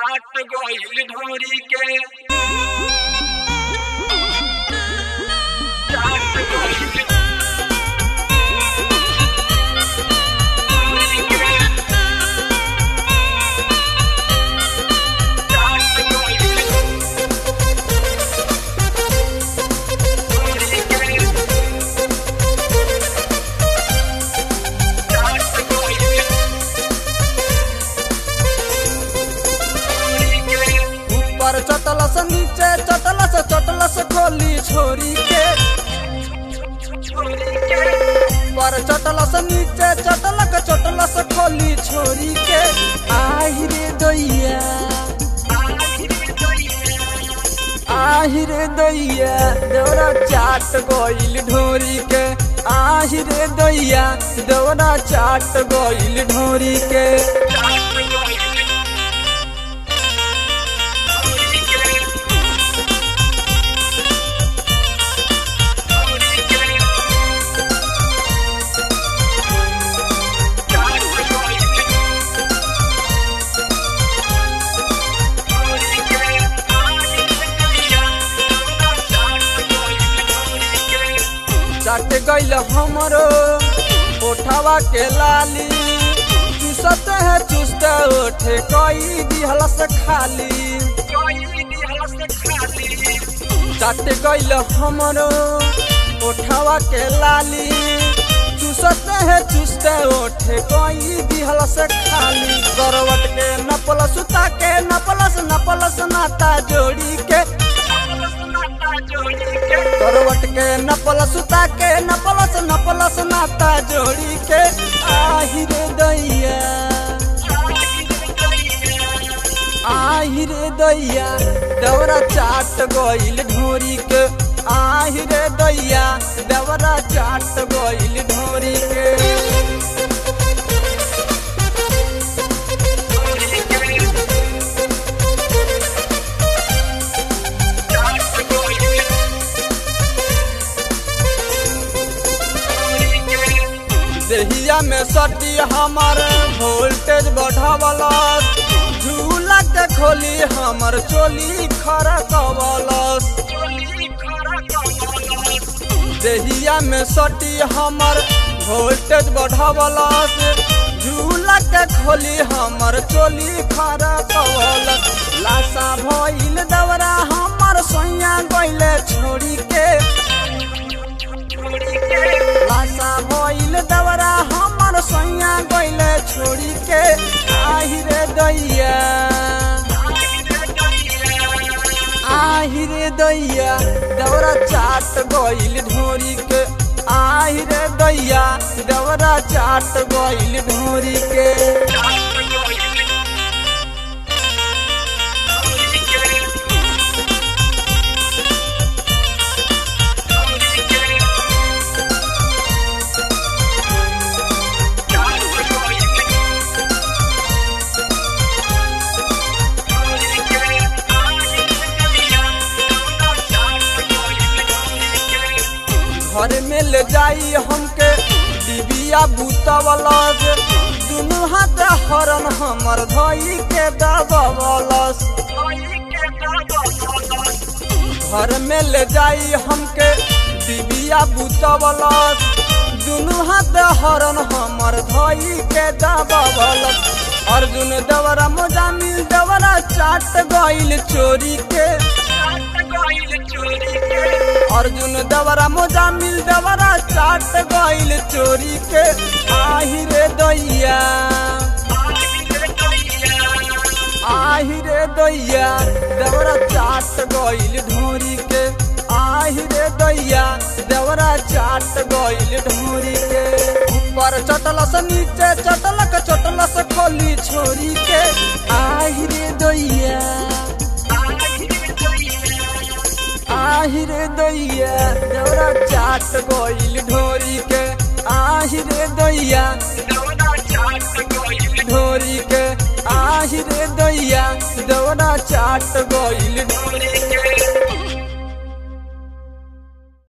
चाट गइल ढोरी के चाट गइल ढोरी के चाट गइल ढोरी के चाट गइल ढोरी के ऊपर चटलस नीचे चटलस चटलस खोली छोरी के छोरी के ऊपर चटलस नीचे चटलक चटलस खोली छोरी के आहि रे दैया आहि रे दैया देवरा चाट गइल ढोरी के आहि रे दैया देवरा चाट गइल ढोरी के चाट गइल हमरो ओठवा के लाली चुसत है चुस्त ओठे कई दिहलस खाली चाट गइल हमरो ओठवा के लाली चुसत है चुस्त ओठे कई दिहलस खाली करवट के नपल सुता के नपलस नपलस नाता जोड़ी के करवट के नपल सुता के नपलस नपलस नाता जोड़ी के आहि रे दैया आहि रे दैया दौरा चाट गइल ढोरी के आहि रे दैया दौरा चाट गइल ढोरी के देहिया में सटी हमर वोल्टेज बढ़ावलस झूला के खोली हमर चोली खरकवलस देहिया में सटी हमर वोल्टेज बढ़ावलस झूला के खोली हमर चोली खरकवलस लाशा भइल दवरा हमर सोइया गइले छोड़ी के लाशा भइल दवरा हमर सैया गइले छोड़ी के आहि रे दैया आहि रे दैया दवरा चाट गइल ढोरी के आहि रे दैया दवरा चाट गइल ढोरी के घर में ले जाई हमके डिबिया बूतवलस दुनू हाथ हरन हमर धई के दबवलस घर में ले जाई हमके डिबिया बूतवलस दुनू हाथ हरन हमर धई के दबवलस अर्जुन दवरा मोजामिल दवरा चाट गइल चोरी के अर्जुन दवरा मोजामिल दवरा चाट गइल चोरी के आहि रे दैया आहि रे दैया दवरा चाट गइल ढोरी के आहि रे दैया दवरा चाट गइल ढोरी के ऊपर चटलस नीचे चटलक चटलस खोली छोरी के आहि रे दैया आहि रे दैया दौरा चाट गइल ढोरी के आहि रे दैया ढोरी के आहि रे दैया दौरा चाट गइल